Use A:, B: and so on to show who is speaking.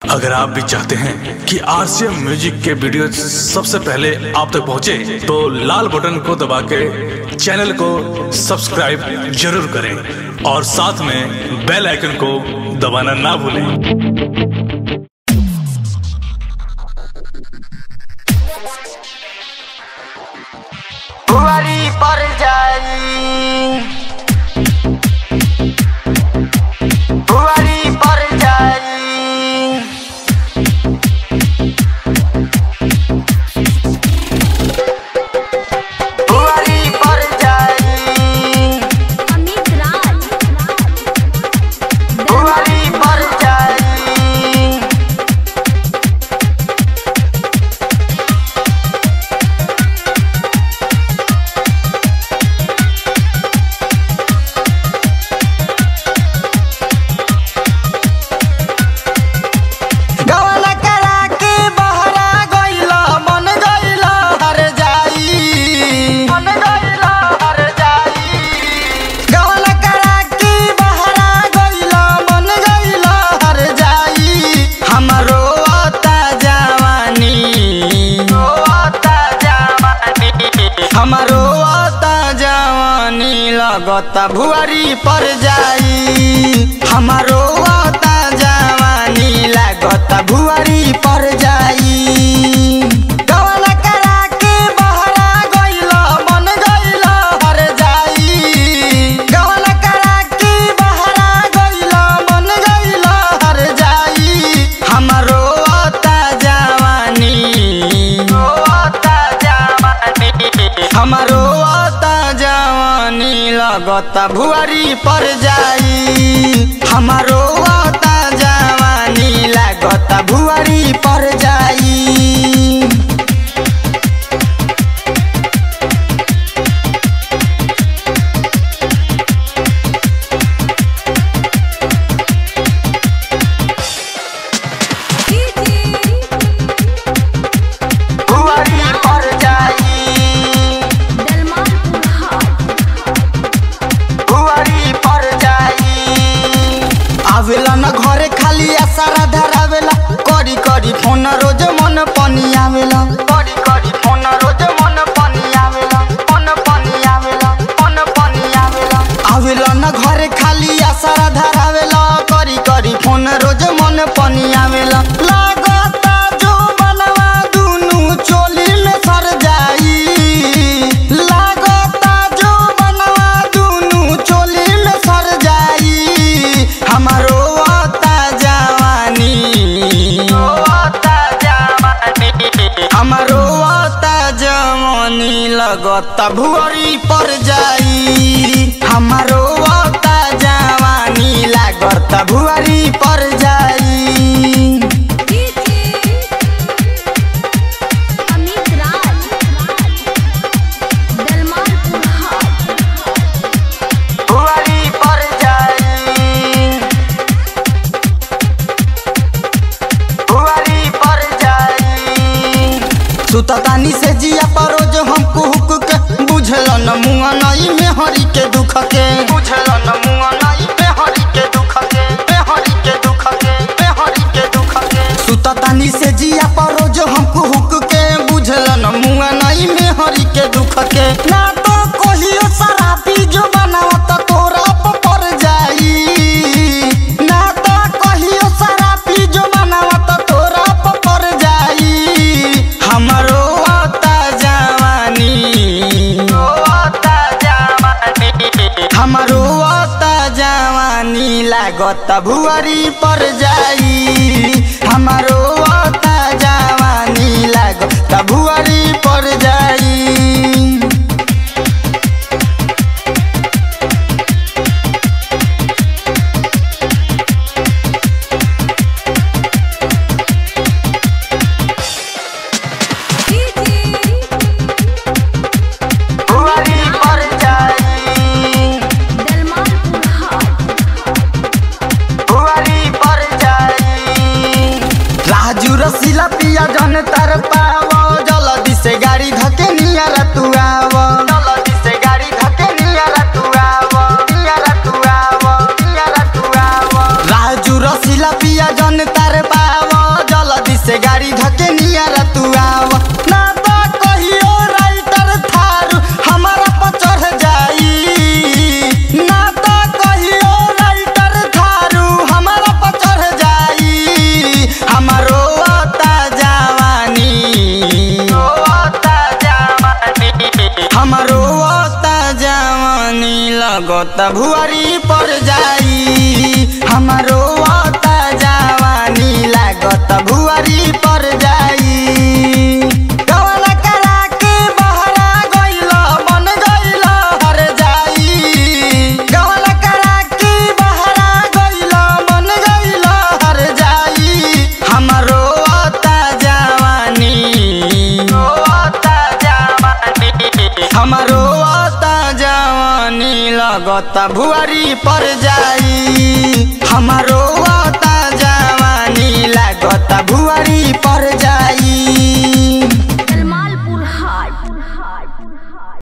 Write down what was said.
A: अगर आप भी चाहते हैं कि आरसीएम म्यूजिक के वीडियो सबसे पहले आप तक पहुंचे, तो लाल बटन को दबा के चैनल को सब्सक्राइब जरूर करें और साथ में बेल आइकन को दबाना ना भूलें
B: बुआरी पर जाई बुआरी पर जाई बुआरी पर जाई
C: अमित राज
B: बुआरी पर जाई गवना करा के बहरा गइला मन गइला हर जाई मन गइला हर जाई गवना करा के बहरा गइला मन गइला हर जाई हमरो आता जवानी आता जवानी हमरो आता जवानी लगता भुआरी पर जाई हमारो आता जवानी लागता भुआरी पर जाई गवना करा के बहरा गइला मन गइला हर जाई गवना करा के बहरा गइला मन गइला हर जाई हमारो आता जवानी आता जवानी हमारो आता जवानी लगता भुआरी पर जाई हमारो आता जवानी लागता भुआरी पर जाई भुआरी पर जाई बुआरी पर जाई आवेला न घरे खाली आसारा धरावेला करी करी फोन रोज मन पनी आवेला करी करी फोन रोज मन पनी आवेला मन पनी आवेला मन पनी आवेला आवेला न घरे खाली आसारा धरावेला करी करी फोन रोज मन पनी आवेला लागता जो बनवा दुनु चोली में सर जाई लागता जो बनवा दुनु चोली में सर जाई हमारो आता जवानी आता जवानी हमारो आता जवानी लगता भुअरी पर जाई हमारो आता जवानी लागता भुअरी पर जाई
C: अमित राज
B: बुआरी पर जाई बुआरी पर जाई सुततानी से जिया पर रोज हमको हुक के बुझल न मुआ नई में हरी के दुख के बुझल न मुआ नई में हरी के दुख के में हरी के दुख के में हरी के दुख के सुततानी से जिया पर रोज हमको हुक के बुझल न मुआ नई में हरी के दुख के ना तो कोहियो शराबी जो बनावत तोरा पर जाई ना तो कहियो शराबी जो बनावत तोरा पर जाई हमरो आता जवानी आता जवानी हमरो आता जवानी लागत भुआरी पर जाई हमारो आता जवानी लागत भुआरी पर जाई बुआरी पर जाई बुआरी पर जाई राजू रसीला पिया जन तर पाव जल्दी से गाड़ी धके नियर तू आव जल्दी से गाड़ी धके नियर तू आव नियर तू आव नियर तू आव राजू रसीला पिया जन तर पाव से गाड़ी धके नियर तू आव ना तो कहियो राइटर थारू हमारा पर चढ़ जाई ना तो कहियो राइटर थारू हमारा पर चढ़ जाई हमारो आता जवानी आता जवानी हमारो आता जवानी लगत भुआरी पर जाई हमारो आता जवानी लागत भुआरी पर जाई कवन करा के बहरा गइल बन गइल हर जाई कवन करा के बहरा गइल बन गइल हर जाई हमारो आता जवानी आता जवानी हमारो आता जवानी लगत भुआरी पर जाई हमारो आता जवानी लागत भुआरी पर जाई